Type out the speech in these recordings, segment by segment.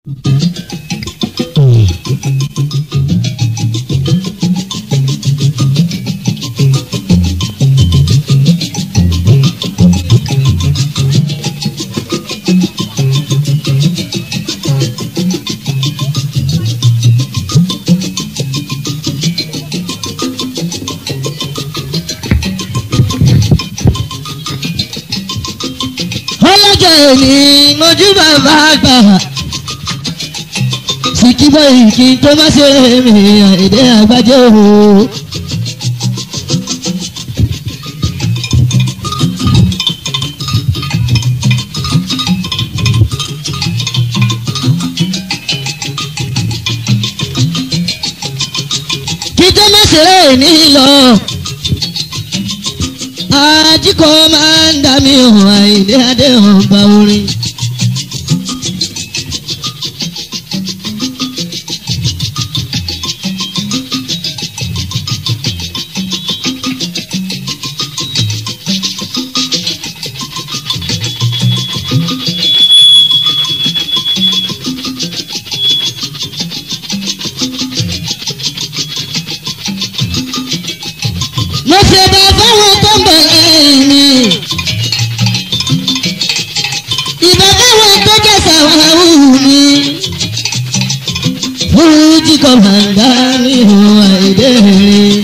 ọlọ́jọ́ òní mojú bàbá àgbà sìkìbọ̀ ìkí tó má ṣe mi àìdè àgbájọ o. kí tó má ṣe ní lọ ajíkọ máa ń dá mi hàn àìdè àdéhùn bá orin. mo ṣe bá fáwọn tó ń bọ̀ lẹ́yìn mi. ìbá fáwọn tó jẹ́ sàwáwù mi. fújì kan máa ń dá mi hàn àìdè rìn.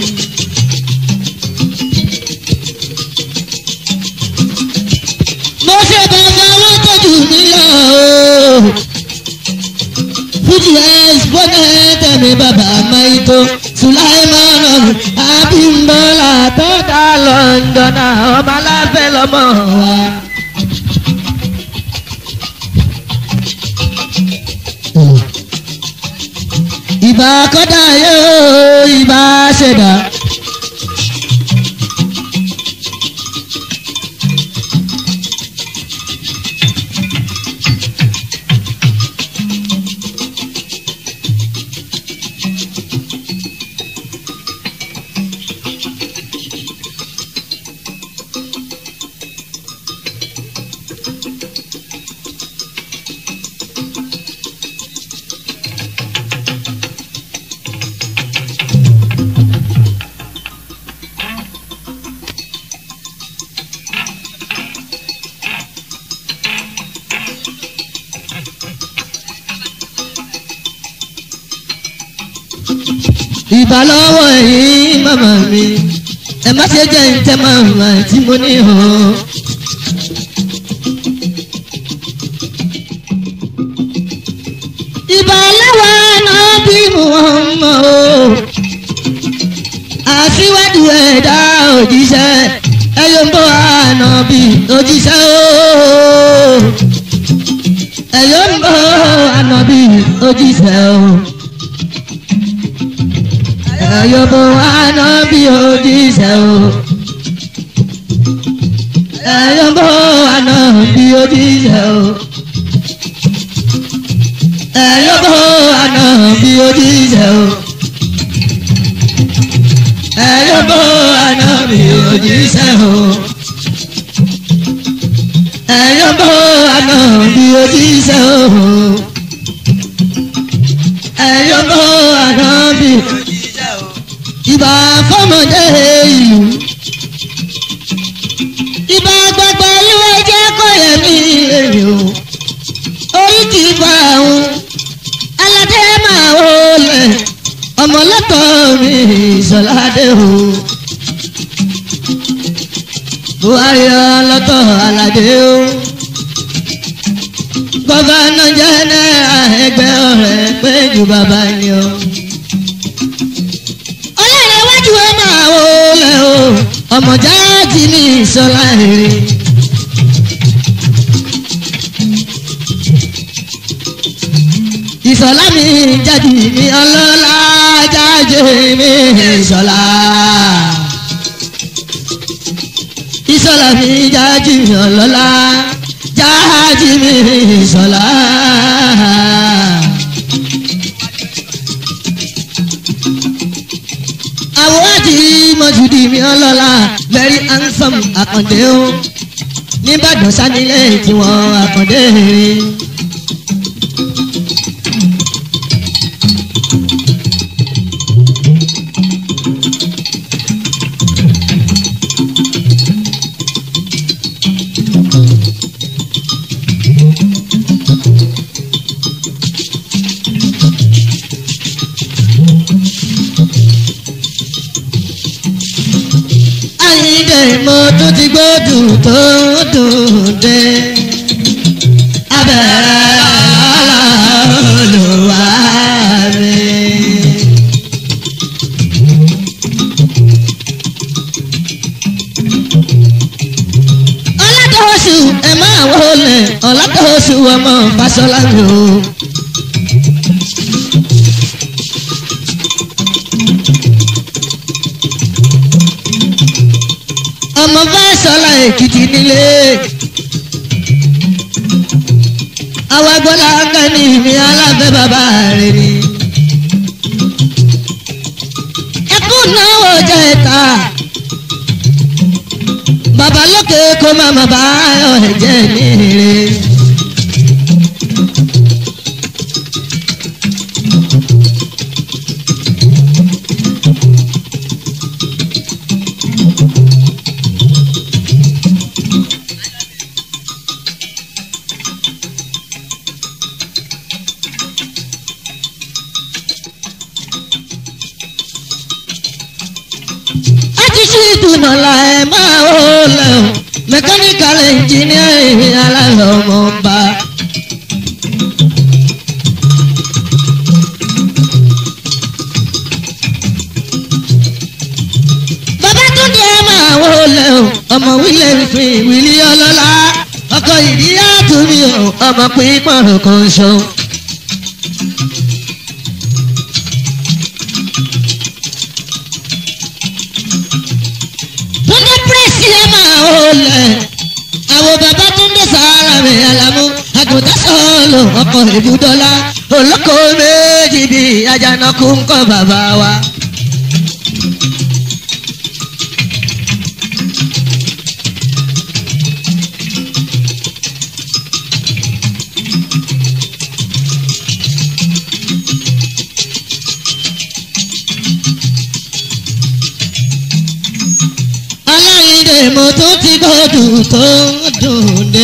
mo ṣe bá fáwọn tó jù mí lọ o. fújì ẹ̀sìpọ́nẹ̀ tẹ̀mí bàbá maito sulaimanu abimbola tó dá lọ́ndọ̀nà ọmọ aláfẹ́ lọ́mọ wa. ìbá kọ́dà yóò ìbá ṣẹ̀dá. ìbá lọ́wọ́ yìí màmá mi ẹ má ṣe jẹ́ ìtẹ́ màmá tí mo ní hàn. ìbá lọ́wọ́ náà bí mo mọ̀ o àṣìwájú ẹ̀dá òjíṣẹ́ ẹ̀yọ́ ń bọ̀ àná bí òjíṣẹ́ o ẹ̀yọ́ ń bọ̀ àná bí òjíṣẹ́ o ẹ̀yọ́bọ̀ àná bí òjíṣẹ́ o. ẹ̀yọ́bọ̀ àná bí òjíṣẹ́ o. ẹ̀yọ́bọ̀ àná bí òjíṣẹ́ o. ẹ̀yọ́bọ̀ àná bí òjíṣẹ́ o. ẹ̀yọ́bọ̀ àná bí òjíṣẹ́ o. ẹ̀yọ́bọ̀ àná bí ìbà fọmọdé ìlú ìbà gbàgbà ìwé jẹ́ kọ́yẹ̀ mi lèrè o orí ti bá àwọn aládé máa wọlé ọmọlọ́tọ̀ mi ìṣọ̀ládé o buhari ọlọ́tọ̀ aládé o gọ́fàánà jẹ́ náírà ẹgbẹ́ ọ̀rẹ́ pé ju bàbá ni o ọlọ́rẹ̀wájú ẹ máa wò lẹ̀ o ọmọ jáàjì ní ìṣọlá èrè. ìṣọlá mi jáde mi ọlọ́lá jáde mi ìṣọlá. ìṣọlá mi jáde mi ọlọ́lá jáde mi ìṣọlá. àwòrán mọ̀júdì mi ọlọ́lá very handsome àkàndé o nìbàdàn sanilé tiwọn àkàndé. mo tún ti gbódùn tó dùn dé. abẹ́rẹ́ olùwà mi. ọlátọ́sù ẹ máa wọlé ọlátọ́sù ọmọ Fáṣọlá mi o. ọmọ Fáṣọlá Èkìtì nílé. àwa gbọ́dọ̀ ńgá ní mi alábẹ́ bàbá rẹ̀ ni. ẹkú náwó jẹ́ ìta bàbá lókè kó má má bá ayọ̀ ẹ̀jẹ̀ mi rè. ìdùnnà la ẹ máa ó lẹ̀ o mẹkáníkàl ẹnjìníà aláìlọ́ ọmọ ọba. bàbá tún ní ẹ máa ó lẹ̀ o ọmọ wílẹ̀ fi wílí ọlọ́lá ọkọ̀ ìdíyà tún mi o ọmọ pípọ̀n kan ṣo. Túndé pírẹ́sì ẹ máa ó lẹ̀. Àwọn bàbá Túndé sàárà mi àlàmú. Àgùntàn sọ̀lù ọkọ̀ ìbúdọ́lá. Olóko méjì bí Àjànàkú ń kọ́ bàbá wa. aláìndè mo tún ti gbọ́dọ̀ tó dùn dé.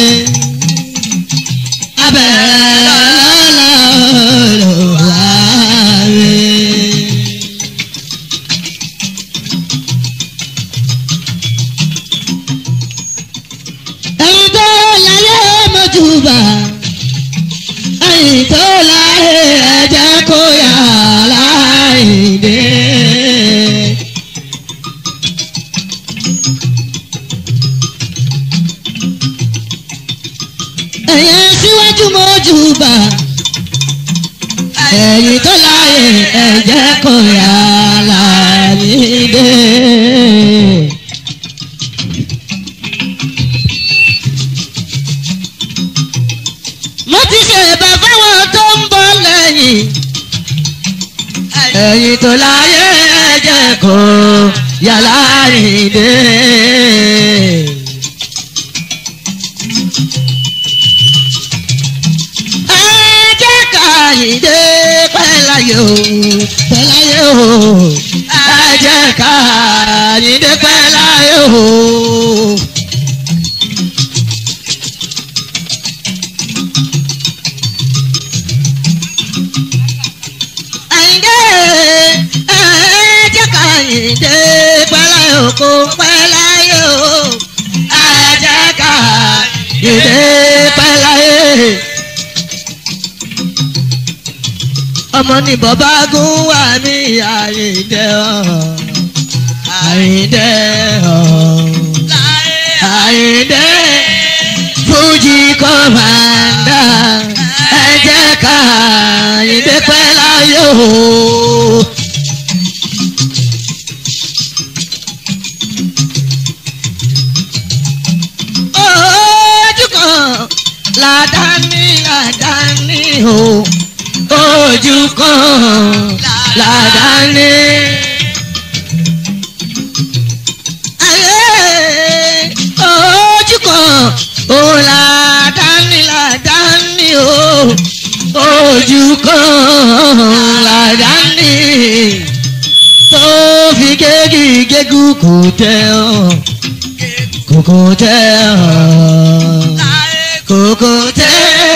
abẹ́rẹ́ lọ́la olùwà rẹ̀. ẹ̀yin tó láyé mọ́júbà ẹ̀yin tó láyé ẹ̀jẹ̀ kó yà láìdé. ẹ̀yin síwájú mọ́júbà ẹ̀yin tó láyé ẹ̀jẹ̀ kó yà láìdé. mo ti ṣe ìbá fáwọn tó ń bọ̀ lẹ́yìn. ẹ̀yin tó láyé ẹ̀jẹ̀ kó yà láìdé. ẹ̀jẹ̀ káyìndé pẹ́láyé o pẹ́láyé o ẹ̀jẹ̀ káyìndé pẹ́láyé o. Àyìndé ẹ̀jẹ̀ káyìndé pẹ́láyé o kò pẹ́láyé o ẹ̀jẹ̀ káyìndé pẹ́láyé. ọmọ ní bọ́bá gún wà ní àyíǹde ọ̀ àyíǹde ọ̀ àyíǹde fújì kọ́mándà ẹ jẹ́ ká àyíǹde pẹ́ láyé o. ojú kan làdáni làdáni o ojú kan làdáni. Ayé ojú kan òun làdáni làdáni o ojú kan làdáni tó fi gégi gégú kò tẹ ọ kòkò tẹ ọ kòkò tẹ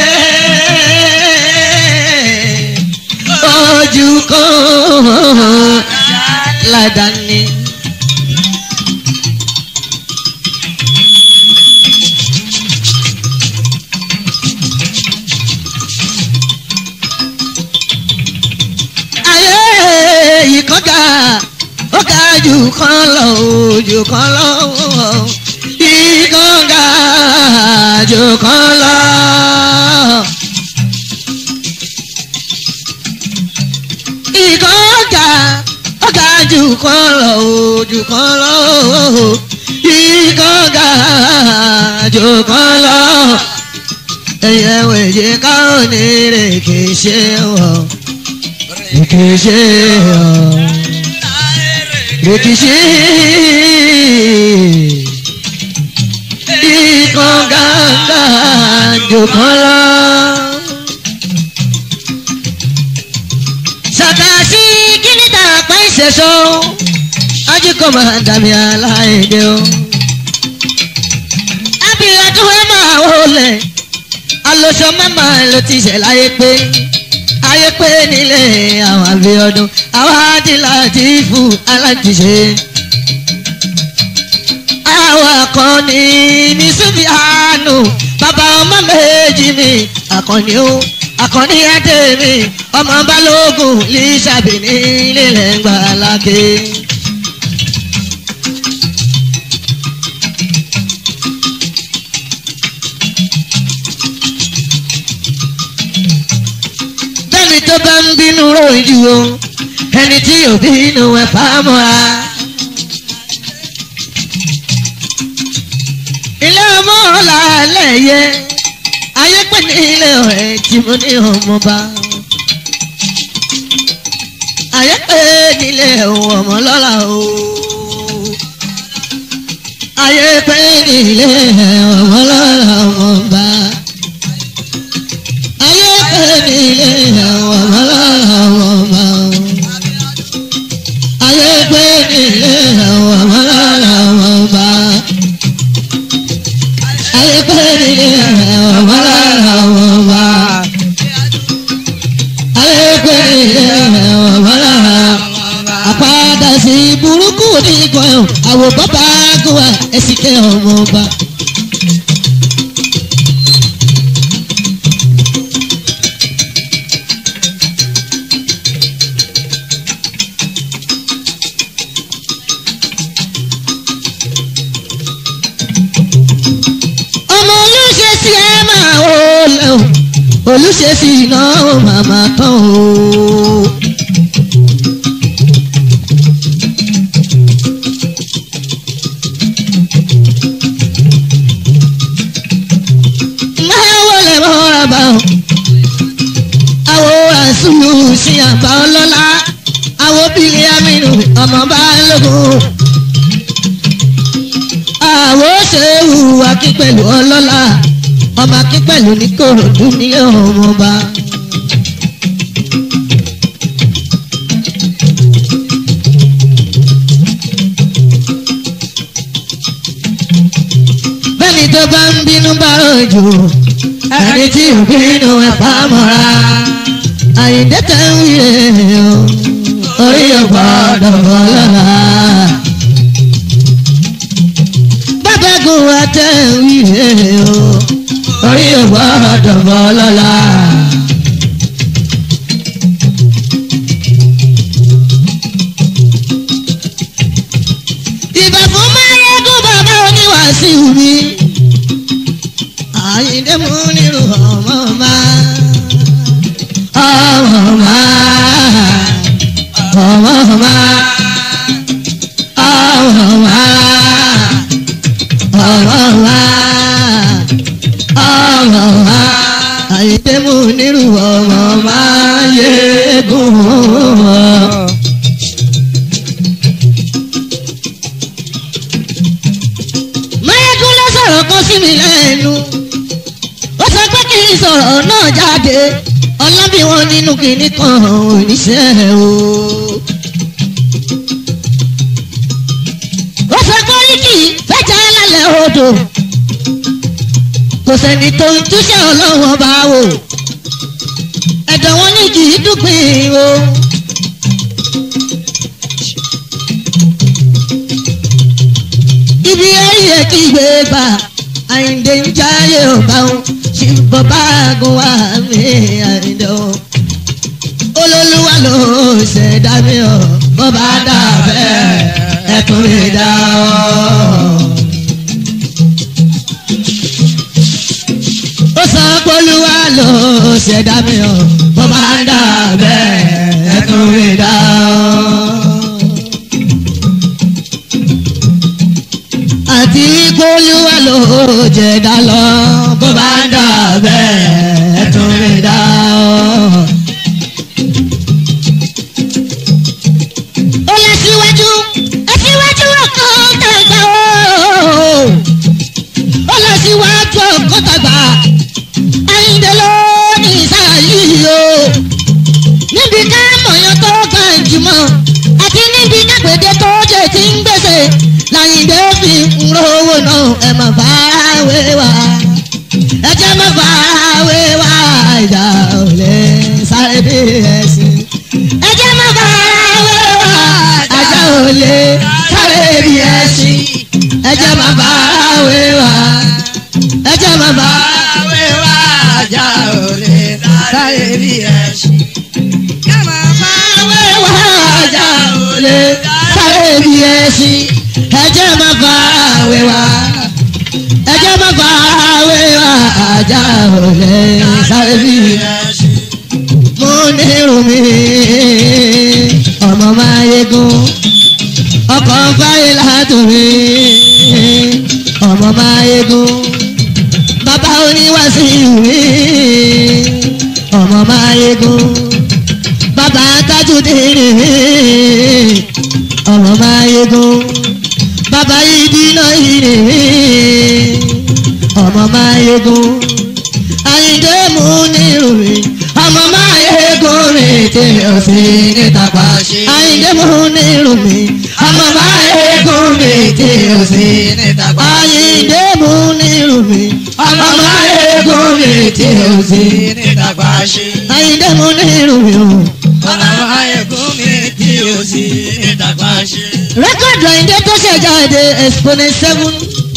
ojú kan ládàáni. ga jù kan lọ jù kan lọ ikán ga jù kan lọ. ikán ga ó ga jù kan lọ jù kan lọ ikán ga jù kan lọ. ẹyẹ wèjì káwọn ní rèké ṣe wọ rèké ṣe wọ rèkìṣí ikán gàgà jòkan lọ. sàkàsí kìnìtà pa ìṣẹ̀ṣọ́ ajíkọ̀ máa dàbí aláìdè o. abiyadun ẹ máa wọlé alóṣọ mẹ́mà ló ti ṣẹ̀ láyé pé ayé pé nílé àwọn abiyọdún àwọn adìláàtì fún aláàtìṣe. àwọn akọni ní sufianu bàbá ọmọ méjì mi akọni ó akọni adé mi ọmọ balógun lísàbí nílé lẹ́ngbàá lákè. bẹ́ẹ̀ni tó bá ń bínú rojú o ẹni tí ò bínú ẹ̀ fámọ́ra. ilé ọmọ ọ̀la lẹ́yẹ ayé pé ní ilé ọ̀rẹ́ tí mo ní ọmọba. ayé pé nílé ọmọ lọ́la o. ayé pé nílé ọmọ lọ́la ọmọba ayé pé nílé àwọn ọmọláwọn ọmọ ayé pé nílé àwọn ọmọláwọn ọmọ ayé pé nílé àwọn ọmọláwọn ọmọ ayé pé nílé àwọn ọmọláwọn àpáda sí burúkú ní ìkọyọ̀ àwọ̀ bàbá gùwà ẹ̀sìnkẹ́ ọmọ ọba. ọmọ olùṣe sí ẹ máa wò lẹ o olùṣe sí iná ó màmá tán o. máa wọlé mọ́ra bá o àwo àṣùlù sí àgbà ọlọ́lá àwo bílẹ̀ amínú ọmọ bá lógún àwo ṣe hùwà kí pẹ̀lú ọlọ́lá ọmọ kí pẹ̀lú ní kòròdú ní ọmọba. bẹ́ẹ̀ni tó bá ń bínú bá rọ̀jò ẹni tí ò bínú ẹ̀ pa mọ́ra àyíǹde tẹ̀ ń wí rẹ̀ o orí ọ̀gbọ́dọ̀ bọ́ lọ́la bábẹ́gun àtẹ̀wí rẹ̀ o orí ògbà dọ̀bọ̀ lọ́la. ìbà fún máyégún bàbá oníwàásù mi àyíndé mú nírú ọmọ ọmọ ọmọ ọmọ ọmọ ọmọ ọmọ ọmọ ọ̀rọ̀wá ọ̀rọ̀wá àyèdè mú nírú ọmọ máa yé gùn ọ́. Máyégún ló sọ̀rọ̀ kan sí mi lẹ́nu. Ó sọ pé kí n sọ̀rọ̀ náà jáde. Ọlọ́bí wọn nínú kìíní kan oníṣẹ́ o. Ó sọ pé oríkì fẹ́jà lálẹ́ odò. Kò sẹ́ni tó ń túṣẹ́ ọlọ́wọ́n bá wò. Ẹ̀dọ̀ wọn ní kì í dúpin o. Ibi ayé kí gbé bá Àyìndé ń jáyé ọba o. Ṣìbọ̀ bá gun wá mi Àyìndé o. Olólùwà ló ṣẹ̀dá mi o. bó bá dà bẹ́ẹ̀ ẹ tún lè dá ọ. ó sọ pólúwa ló ṣẹ̀dá mi o bó bá dà bẹ́ẹ̀ ẹ tún lè dá ọ. àti pólúwa ló jẹ̀dá lọ bó bá dà bẹ́ẹ̀ ẹ tún lè dá ọ. ó lọ síwájú ẹ síwájú ọkàn tàgbà o ó lọ síwájú ọkàn tàgbà àyíǹde ló ní ìsáyìí o níbi ká mọ̀yán tó ga jùmọ̀ àti níbi kápẹ́dé tó jẹ́ ti ń gbèsè láyìǹde fi ń rówó náà ẹ má fara wé wa ẹ jẹ́ má fara wé wa ìjà ò lè sáré bí ẹ̀sìn ẹ jẹ́ má fara wé wa ajá ò lè sáré bí ẹ̀sìn ẹ jẹ́ má fara wé wa ẹ jẹ́ má fara Àwẹ̀ wá ajá ò lè sáré bí ẹṣin. Kámá máa wé wa ajá ò lè sáré bí ẹ̀sìn ẹ jẹ́ má fara wé wa ẹ jẹ́ má fara wé wa ajá ò lè sáré bí ẹ̀sìn. ẹṣin. mo ní rumi ọmọ máa yegun ọkọ̀ fáyé látòrí ọmọ máa yegun bàbá oníwàsí ìwé ọmọ máa yegun bàbá tajudere ọmọ máa yegun bàbá ìdínà ìrè ọmọ máa yegun àyíndé mú ní rumi ọmọ máa yegun rìn tí o sì níta pa àyíndé mú ní rumi ọmọ máa yegun rìn tí o sì níta pa àyíndé mú ní rumi ọmọ máa yegun rìn tí o sì ní dàgbà ṣe. àyíndé mú ní rumi o. Ọlọ́run ayẹ̀kún mi tí o sì ní dàgbà ṣe. rẹ́kọ̀dù àyíndé tó ṣe jáde exponent seven.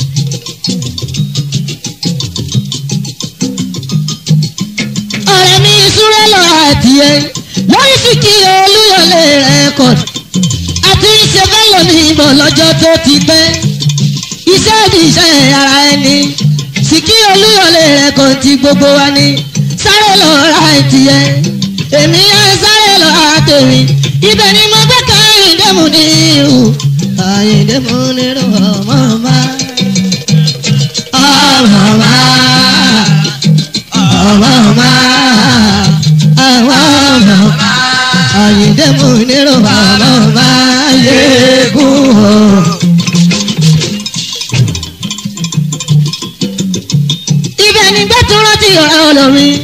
ọ̀rẹ́ mi súré lọ àti ẹ lórí sí kí olúyọlé rẹ́kọ̀dù àti iṣẹ́ fẹ́lẹ̀ mi bọ̀ lọ́jọ́ tó ti pẹ́ iṣẹ́ ní iṣẹ́ ara ẹni sì kí olúyọlé rẹ́kọ̀dù ti gbogbo wa ní sáré lọ ra ìtìyẹ èmi á sáré lọ ra tèmi ibẹ̀ ni mo gbé ká àyíndémù ní irú àyíndémù ní irú ọmọ ọmọ ọmọ ọmọ ọmọ ọmọ ọmọ ọmọ àyíndémù ní irú ọmọ ọmọ yéégún o. ibẹ̀ ni gbẹ́tù rántí ọ̀rẹ́ olórin.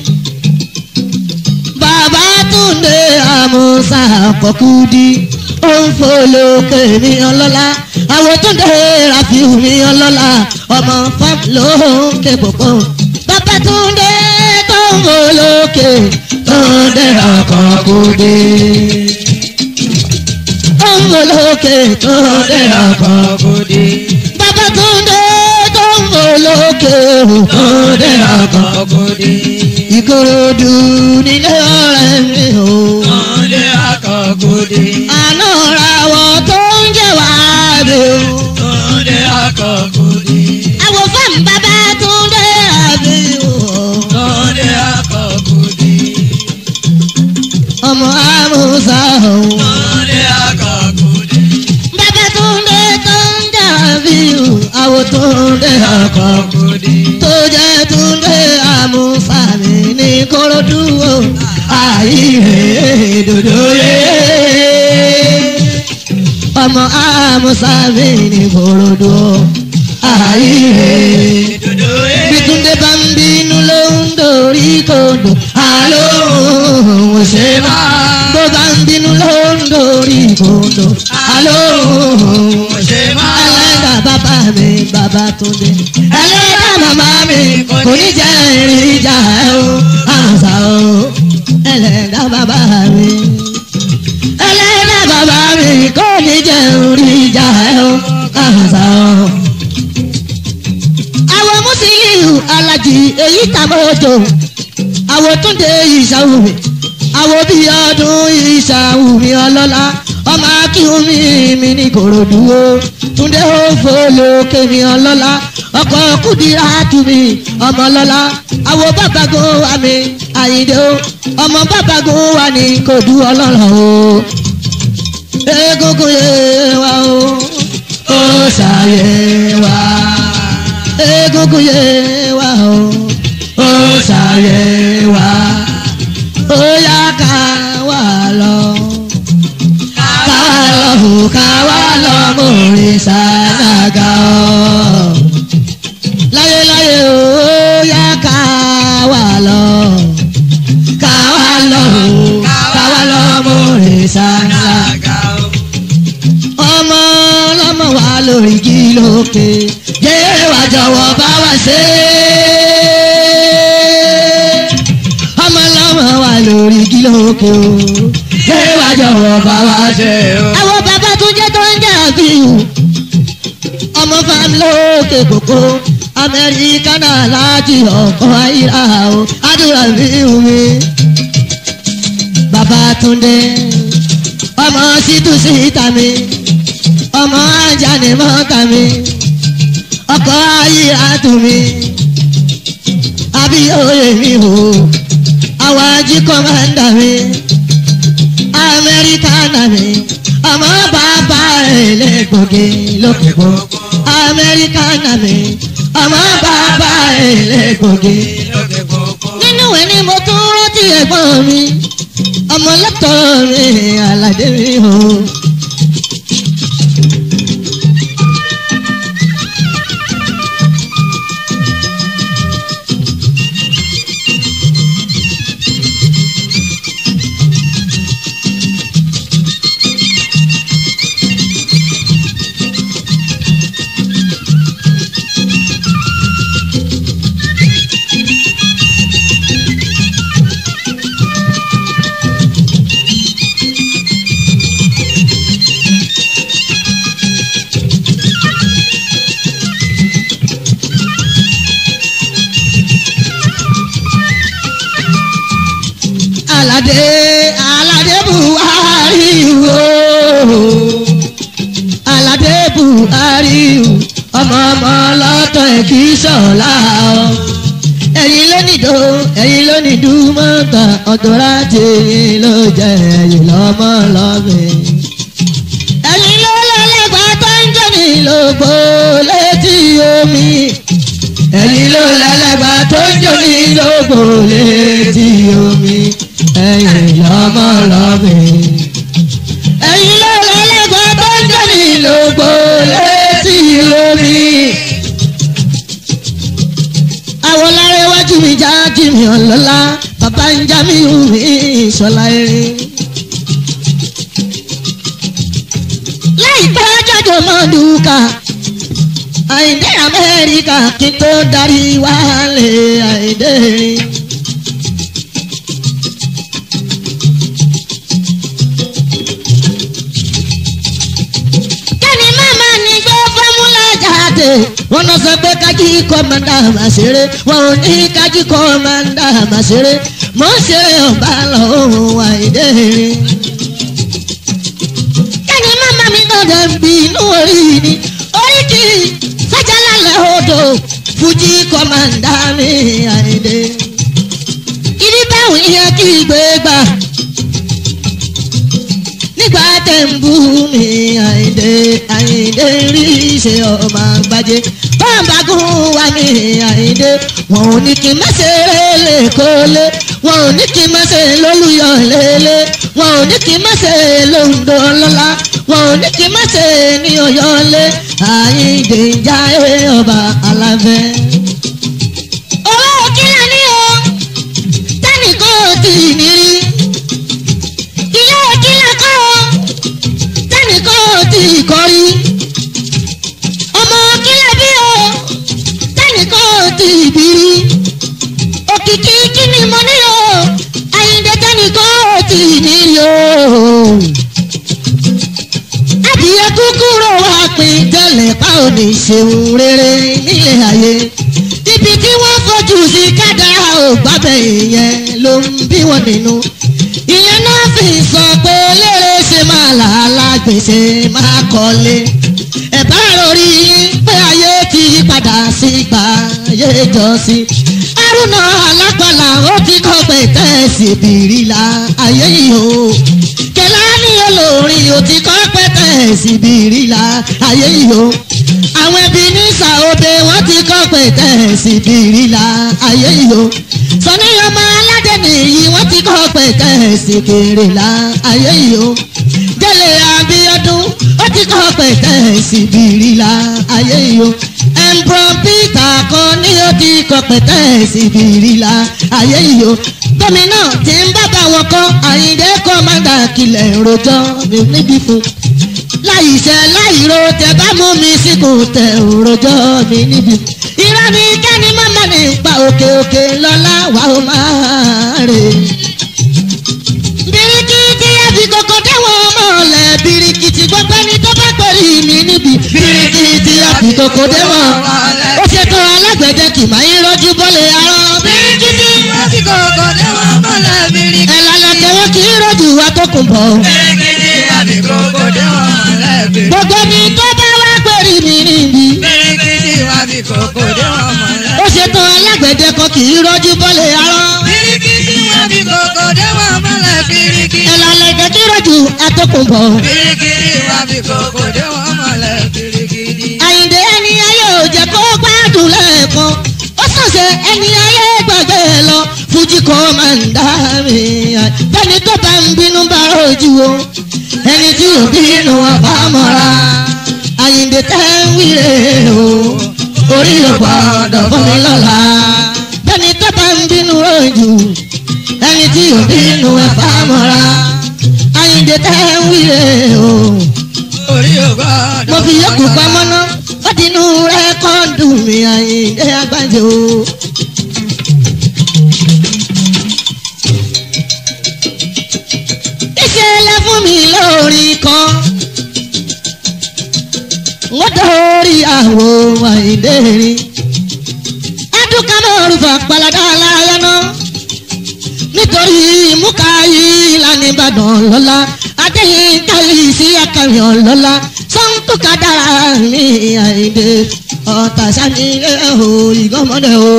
bàbá túnde àmúṣà àpọ̀kúdí ó ń folókè mi ọlọ́lá àwọn túnde ràfíù mi ọlọ́lá ọmọ fam ló ń ké pòpò. bàbá túnde tó ń folókè túnde àpọ̀kúdí. ó ń folókè túnde àpọ̀kúdí. bàbá túnde tó ń folókè túnde àpọ̀kúdí. ìkòròdú nílé ọ̀rẹ́ mi o. Ọdẹ akọ̀gòdè. àná ra wọ tó ń jẹ́ wá rè o. Ọdẹ akọ̀gòdè. àwọn fáwọn bàbá tó ń dé àbí o. Ọdẹ akọ̀gòdè. ọmọ àmúṣà o. Ọdẹ akọ̀gòdè. bàbá tó ń dé tó ń dàbí o. àwọn tó ń dé ọkọ̀ Akọ̀gòdè. tó jẹ́ tó ń dé àmúṣà mi ní korodu o. àyè dòdò yé. ọmọ àmúṣà mi ní korodu o. àyè. Dodo ẹ̀. Bítúndé bá ń bínú ló ń dorí kodò. Àló òun ṣe máa. Bó bá ń bínú ló ń dorí kodò. Àló òun ṣe máa. Ẹlẹ́dàá bàbá mi bàbá Túndé. Ẹlẹ́dàá màmá mi kò ní jẹ́ ìrìn ìjà ẹ̀ o. Àṣà o. Ẹlẹ́dàá bàbá mi. Ẹlẹ́dàá bàbá mi kò ní jẹ́ ìrìn ìjà ẹ̀ o. Àṣà o àwọn Musiliu Alájì èyí tàbọ̀jọ àwọn Túndé ìṣàwùmí àwọn bíi ọdún ìṣàwùmí ọlọ́lá ọmọ akíhunmi mi ní korodu o túndé ó fọlọ́kẹ́ mi ọlọ́lá ọkọ̀ kùdìrà tùmí ọmọ lọ́lá àwo bàbágo wa mi àyíndé o ọmọ bàbágo wa ní kòdú ọlọ́rọ̀ o egungun yé wa o ó ṣàyè wa egungun yé wa o ó ṣàyè wa ó yá ká wà lọ ká wà lọ ká wà lọ mórí sàdágà ọ láyéláyé ó yá ká wà lọ ká wà lọ ká wà lọ mórí sàdágà ọmọ ọlọ́mọ wa lórí igi lókè yéé wá jọ̀wọ́ bá wa ṣe ọmọ ọlọ́mọ wa lórí igi lókè o yéé wá jọ̀wọ́ bá wa ṣe o. àwọn bàbá tó jẹ́ tó ń jà bíu ọmọ fam lókè kókó amẹ́ríkà náà láti ọkọ̀ ayíra o àdúrà mi ò mi bàbá túndé ọmọ sítú síta mi ọmọ ajáni mọ́ta mi ọkọ̀ ayé àtù mi abiyóye mi o àwọn ají kọ́mándà mi amẹ́ríkánà mi ọmọ bàbá ẹlẹ́gbọ̀gẹ́ lókè gbogbo amẹ́ríkánà mi ọmọ bàbá ẹlẹ́gbọ̀gẹ́ nínú ẹ̀ ni mo tún rántí ẹ̀gbọ́n mi ọmọ lọ́tọ̀ mi aládé mi o. aládé aládé buhari o aládé buhari o ọmọ ọmọ lọ́tọ̀ ẹ̀ kì í sọ̀la o ẹ̀yin ló nìdó ẹ̀yin ló nìdú mọ́ta ọ̀dọ́ra tèyìn ló jẹ́ ẹ̀yin lọ́mọ lọ́bẹ̀. ẹ̀yin ló lọ́lẹ́gbàá tó ń jẹ́ mi lógbó létí omi ẹ̀yin ló lẹ́lẹ́gbàá tó ń jẹ́ mi lógbó létí omi ẹ̀yin lọ́mọ lọ́bẹ̀. ẹ̀yin ló lẹ́lẹ́gbàá tó ń jẹ́ mi lógbó létí omi àwọn lára iwájú mi já jí mi ọ̀lọ́lá bàbá ń já mi hù mí ìṣọ̀lá erin. láìpẹ́ jáde mọ́ dùkà àìdé amẹ́ríkà kí n tó darí wálé àìdé rin. kẹ́ni màmá ni gbé fọ́múlà jáde wọ́n lọ sọ pé kájí kọ́mándà máa ṣeré wọn ò ní kájí kọ́mándà máa ṣeré mọ́ ṣeré ọba lọ́wọ́ àìdé rin. kẹ́ni màmá mi gbọ́dọ̀ ń bí inú orí ni orí kì í fẹ́jálálẹ̀ odò fújì kọ́mándà mi àìdé. ibi báwo yẹ kí gbé gbà nígbà tẹ̀ ń bú mi àìdè àìdè rí ṣe ọmọ àgbàjẹ bámbagún wa ní àìdè wọn ò ní kí n má ṣe lè kólé wọn ò ní kí n má ṣe lólùyọ lélẹ wọn ò ní kí n má ṣe lóńdó lọ́la wọn ò ní kí n má ṣe ní ọ̀yọ́lé àìdè ìjà ọba aláfẹ́. owó kílà ní o tẹ́nìkan ò tí ì ní rí ilé kílà kọ́ o tẹ́nìkan ò tí ì kọ́ rí ọmọ kílà bí o tẹ́nìkan ò tí ì bí rí òkìkí kí ni mo ní o àyíǹde tẹ́nìkan ò tí ì ní rí o adìyẹ kúkúrò wá pín tẹ́lẹ̀ pa ò ní ṣeun rere nílé ayé ibi tí wọ́n fojú sí kádàrá ò gbábẹ́ ìyẹn ló ń bí wọn nínú ìyẹn náà fi sọ pé lérè ṣe máa làálà gbèsè máa kọ́lé ẹ bá rọrí pé ayé ti yí padà sí gbà ayé jọ sí arúnà alágbàlà ó ti kọ́ pé tẹ̀sí bìrìlà ayé yìí o kẹlá ní olórin ó ti kọ́ pé tẹ̀sí bìrìlà ayé yìí o àwọn ẹbí ní sàóbe wọ́n ti kọ́ pé tẹ̀sí bìrìlà ayé yìí o sọ̀níyàmọ́ aládé nìyí wọ́n ti kọ́ pé tẹ̀sí bìrìlà ayé yìí o délé abíọ́dún ó ti kọ́ pé tẹ̀sí bìrìlà ayé yìí o ẹ̀ǹbrọ̀ peter kan ní ó ti kọ́ pé tẹ̀sí bìrìlà ayé yìí o gómìnà tí ń bá bá wọn kọ́ àyíndé kọ́ máa ń dà kílẹ̀ rojọ́ mi níbí fún láì ṣe láì ro tẹ bá mú mi síkùn tẹ òròjọ́ mi níbi. irọ́ mi kẹ́ni mọ́mọ́ ní pa òkè òkè lọ́lá wà ó máa rè. birikiti ẹbí kòkò dẹ́wọ̀n mọ̀lẹ́ birikiti gbogbo ẹni tó bá pẹ̀lú mi níbi. birikiti ẹbí kòkò dẹ́wọ̀n ó ṣètò alágbẹ̀dẹ kì máa ń rọ́jú bọ́lẹ̀ arọ́. birikiti Láti kòkò dé wọn mọ́lẹ̀ bíríkì. ẹ̀lànà kẹwọ́ kì í rọ́jú wa tó kùn bọ̀. Bíríkì láti kòkò dé wọn mọ́lẹ̀ bíríkì. gbogbo ẹni tó bá wá pẹ̀lú mi níbi. Bíríkì láti kòkò dé wọn mọ́lẹ̀. ó ṣetán alágbẹ̀dẹ kan kì í rọ́jú bọ́lẹ̀ arọ́. Bíríkì láti kòkò dé wọn mọ́lẹ̀ bíríkì. ẹ̀lànà ìjẹ́ kí rọ́jú atọ́kùnbọ̀. Bíríkì láti kòkò dé wọn mọ́lẹ̀ bíríkì. àyìndé ẹni ayé ò jẹ́ kó gbádùn lẹ́ẹ̀kan ó sọ̀sẹ̀ ẹni ayé gbàgbé lọ fújì kọ́ máa ń dá mi. bẹ́ẹ̀ni tó bá ń bínú bá rojú o ẹni tí ò bínú wọn bá mọ́ra. àyìndé tẹ́ ń wíre o orí ò gbọ́dọ̀ fún mi lọ́la. bẹ́ẹ̀ni tó bá ń bínú rojú ẹni tí ò bínú ẹ̀ bá mọ́ra. àyìndé tẹ́ ń wíre o Orí ò gbọ́dọ̀ mo fi yọkù pamọ́ ná ó ti inú rẹ́kọ́ọ̀dù mi àyíndé agbájọ. ìṣẹ̀lẹ̀ fún mi lórí kan wọ́n dórí àwo àyíndé rí adúkà náà rúfà paladà láyé náà nítorí múkàáyí lánàá ìbàdàn lọ́la adéyìn kálí sí akàyàn lọ́la sọ́ńtùkà dára ní àìdè ọ̀tà sani ẹ̀hó ìgọ́mọdé o.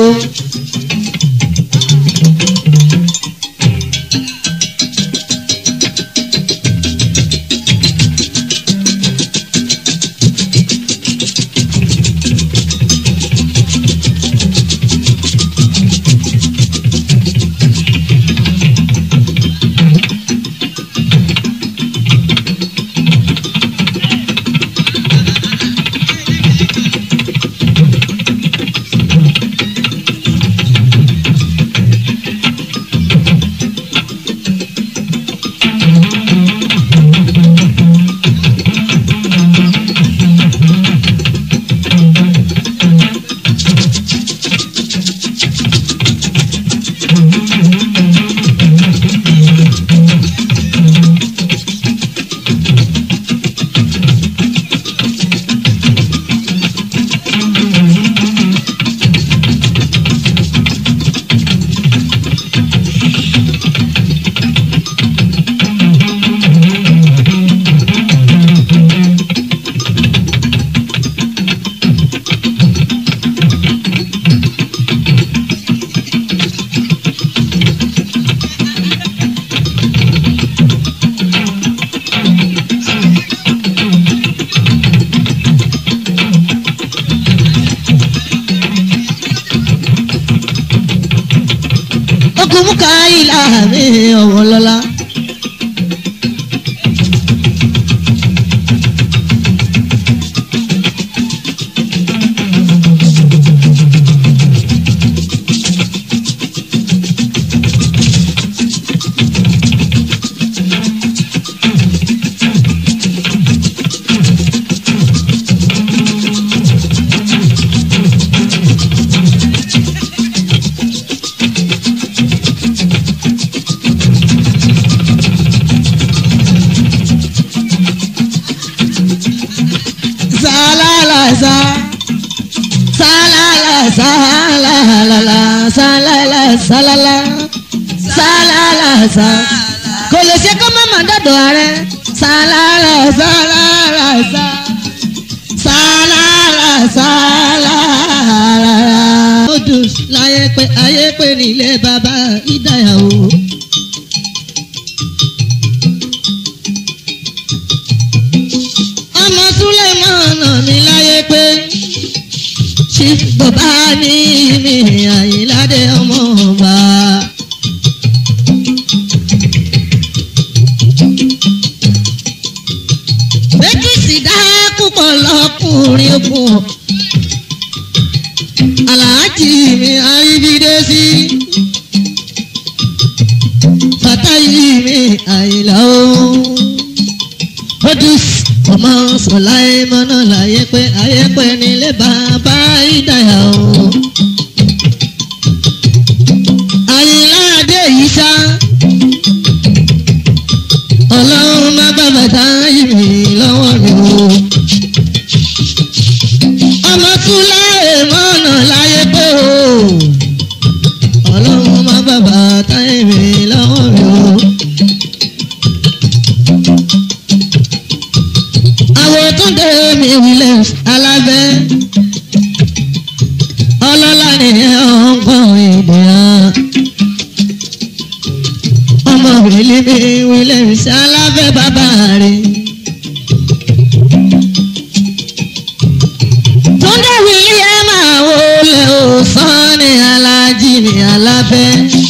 ogun múkàáyí mi ọ̀wọ́ lọ́la. Salalasa. Salala, salala, salala, salala. Salala, sa. sọ́dọ̀ ààrẹ sálárà sálárà sá sálárà sálárà. odò láyé pé ayé pé nílé bàbá ìdáyàwó. ọmọ súlẹ̀mọ́nà mi láyé pé ṣí bàbá ní mi àyíládé ọmọ ọba. méjì sì dá púpọ̀ lọ́kùnrin ogun aláàjì mi àríbídé sí fàtáyì mi àyìnlá o odus ọmọ sọláì mọ́nà láyé pé ayé pé nílé bàbá ìdáyà o àyìnlá adé yìí sá ọlọ́run má bàbá táyì mi lọ́wọ́ mi o ọmọ tún láyé mọ́nà láyé pé o ọlọ́run má bàbá táyì mi lọ́wọ́ mi o. àwọn tó dé mi williams alábẹ́ ọlọ́lá ni ọ̀gbọ́n èdè hàn ọmọ wìlí mi williams alábẹ́ bàbá rẹ̀. túndé wìlí ẹ máa wọlé òsán ní alájí ní alábẹ́.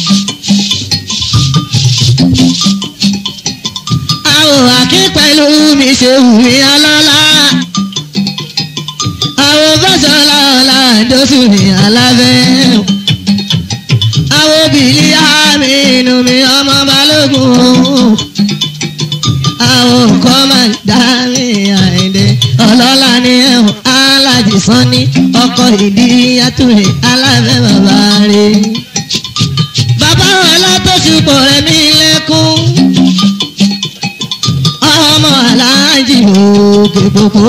àwọn àkí pẹ̀lú mi ṣe wù mí ọlọ́lá. àwọn bọ́sọ̀lá ọ̀la ìdóṣù ní alábẹ́. àwọn bìlí àmì inú mi ọmọ balógun. àwọn nǹkan máa ń dá mi àìdè ọlọ́lá ní ẹ̀hún alájì sanni ọkọ̀ ìdí yàtúrẹ̀ alábẹ́ bàbá rẹ̀. bàbá ọlá tó ṣùpọ̀ rẹ̀ ní lẹ́kún ọmọ aláàjì òkè gbogbo.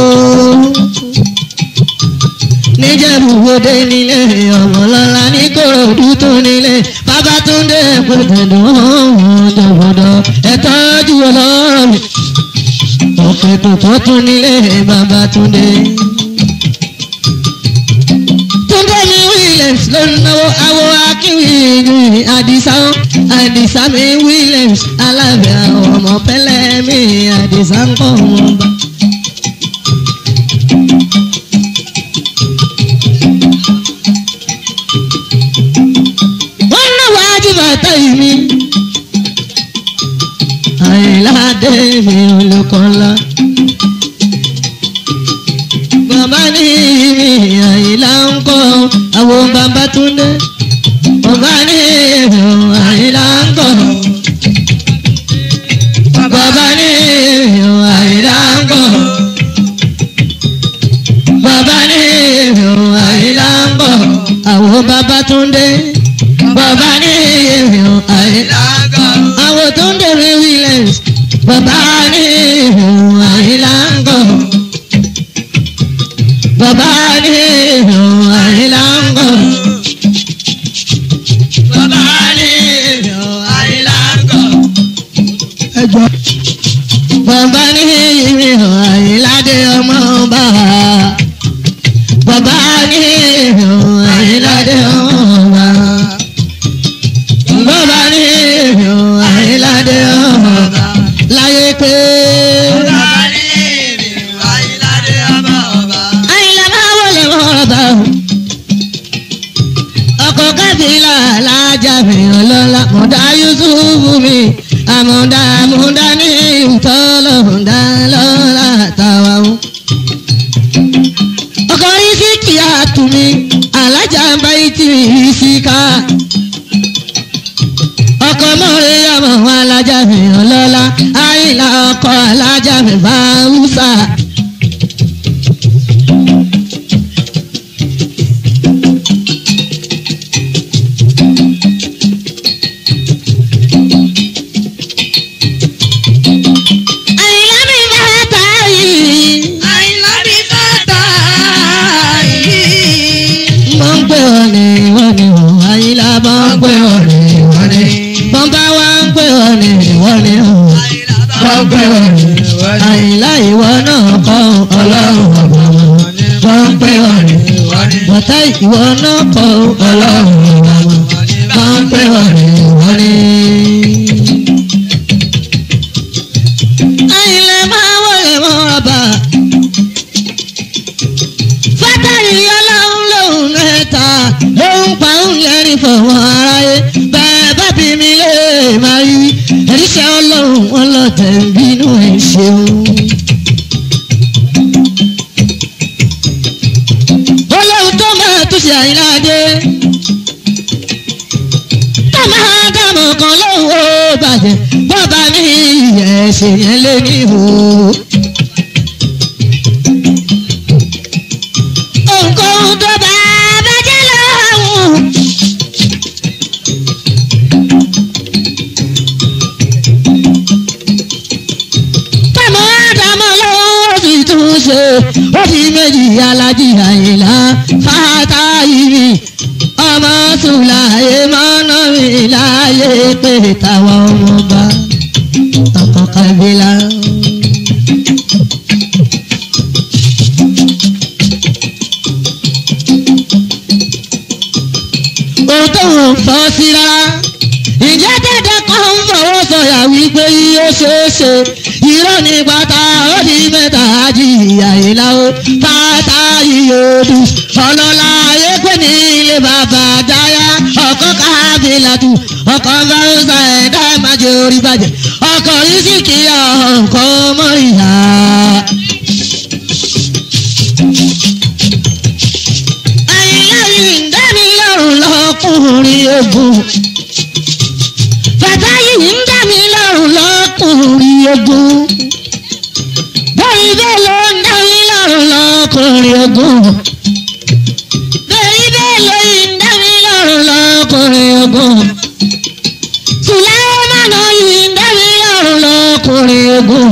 níjẹ̀bùwọ́dé nílé ọmọlọ́lá ní kòròdú tó nílé babatunde pẹ̀tẹ̀dọ̀ ọ̀dọ̀gbọ̀dọ̀ ẹ̀tọ́jú ọlọ́rọ̀ mi. òkè gbogbo tún nílé babatunde. túndé ní williams ló ń náwó awo akínwìrì àdìsá àdìsá mi williams alábẹ́ àwọn ọmọ pẹ́lẹ́ mi àdìsá ń kọ́ wọn bá. wọ́n náwó ajíbàtà yìí mi. àyìnláde mi olùkọ́lá. bàbá ní mi àyìnlá ń kọ́ àwọn bàbá túndé. bàbá ní mi àyìnlá ń kọ́. bàbá ní mi àyìnlá ń kọ́. bàbá ní mi àyìnlá ń kọ́. àwọn bàbá túndé. bàbá ní mi àyìnlá àwọn tó ń dèrè williams bàbá ní ìhùn àìláńgọ̀ bàbá ní ìhùn àìláńgọ̀ bàbá ní ìhùn àìláńgọ̀ ẹjọ́ bàbá ní ìhùn àìládé ọmọ ọba bàbá ní ìhùn àìládé ọmọ ọba bàbá ní ìhùn àìládé ọmọ ọba láyé pé. àyìnlá máa wọlé ọba o. ọkọ̀ kábílà alájà mi ọlọ́lá mọ̀dá yusufu mi àmọ̀dá àmọ̀dá ní ìtọ́lọ̀dá lọ́la tàwa o. ọkọ̀ yìí sí kìá tù mí alájà ń bá yìí tì mí sí ká ọkọ mọ̀rẹ́ ọmọ wọn alájà mi ọlọ́lá àyìnlá ọkọ alájà mi bá wúsà. àyìnlá mi bá ta yìí. mo ń pè ọ́ ní ìwọ ni ò àyìnlá mo ń pè ọ́ ní ìwọ ni. bọ́n bá wá ń pè ọ́ ní ìwọ ni ò. wọ́n pè ọ́ ní àyìnlá ìwọ náà kọ́ ọlọ́run ọba wọn wọ́n pè ọ́ ní bọ́tá ìwọ náà kọ́ ọlọ́run ọba wọn wọ́n pè ọ́ ní wọ́n ní. àyìnlá máa wọlé mọ́ra bá fátàrí ọlọ́run lòun mẹ́ta lòun pa òun lẹ́rìn fọwọ́ aráyé bẹ́ẹ̀ bá bí mi lè máa rí ẹ̀ríṣẹ́ ọlọ́run wọn lọ tẹ̀ ń bínú ẹ̀ ṣeun. olóhùn tó máa tún ṣe àyíláde tó máa dààmú kan lóhùn ó bàjẹ́ bọ́ba ní ìyẹ̀ ṣe yẹn lé ní ìhò. ohunkóhun tó bá bàjẹ́ lọ́hùn. Tàmọ́ àdàmọ́ lọ́wọ́ fi tún ṣe ó fi méjì alájí àyìnlá fàtàyìrì ọmọ sùláyé mọ́nà mi láyé pé táwọn ọmọ bá ọkọ̀ kábílà. ohun tó ń fọ́ sí rárá. Ìjẹ́ dẹ́dẹ́ kan ń fọwọ́ sọ̀yà wípé yóò ṣeé ṣe. Irọ́ ní bàtà ó di mẹ́ta jìyà ìlà ó. Bàtà ìyòdù ọlọ́lá ayé pé ní ilé bàbá dáyà. Ọkọ̀ kábílàtù ọkọ̀ fáwọ́sà ẹ̀dá májè orí bàjẹ́. Ọkọ̀ yìí sì kí ọkọ̀ mọ́ ìyá. Àyìnláyìn ń dá mi lọ́rùn lọ́kùnrin ogun. Bàbá yìí ń dá mi lọ́rùn lọ́kùnrin ogun. Bẹ́ẹ̀ni bẹ́ẹ̀ ló ń dá mi lọ́rùn lọ́kùnrin ogun. Bẹ́ẹ̀ni bẹ́ẹ̀ ló ń dá mi lọ́rùn lọ́kùnrin ogun. Sùlẹ́mánà yìí ń dá mi lọ́rùn lọ́kùnrin ogun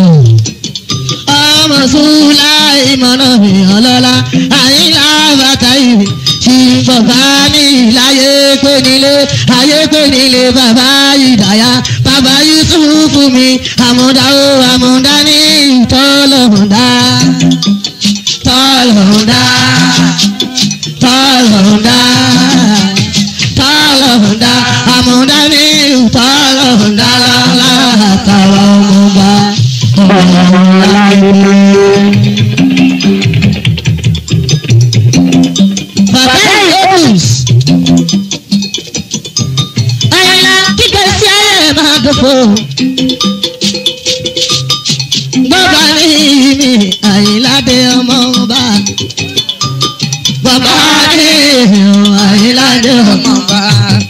ọmọ sùláìmọ̀nà mi ọlọ́lá àyínlá bàtà ìwé tí bàbá ní ìláyé pé nílé ayé pé nílé bàbá ìdáyà bàbá yusufu mi àmúdá ó àmúdá ní ìtọ́lọ̀mùdá tọ́lọ̀mùdá tọ́lọ̀mùdá tọ́lọ̀mùdá àmúdá ní ìtọ́lọ̀mùdá lọ́la àtàwọn ọmọọba. Bàbá Yéhùs. Àyìnlá kíkẹ́ sí ayé máa dòfo. Bàbá ní mi Àyìnládé ọmọ ọba. Bàbá ní Àyìnládé ọmọ ọba.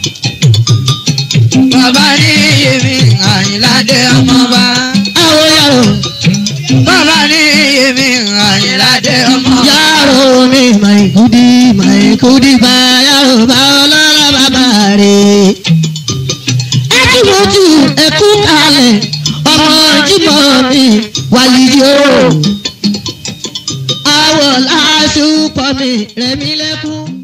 Bàbá ní yèmí Àyìnládé ọmọba. Àwọn yàrá Bàbá ní yèmí Àyìnládé ọmọba. yàrá mi màìkúdí màìkúdí bá yàrá bá ọlọ́lá bàbá rẹ̀. ẹ kí mo ju ẹkú kalẹ̀ ọmọ jímọ̀ mi wàlídìí o. àwọ̀ làásù pọ̀ mi rẹ̀ mí lẹ́kún.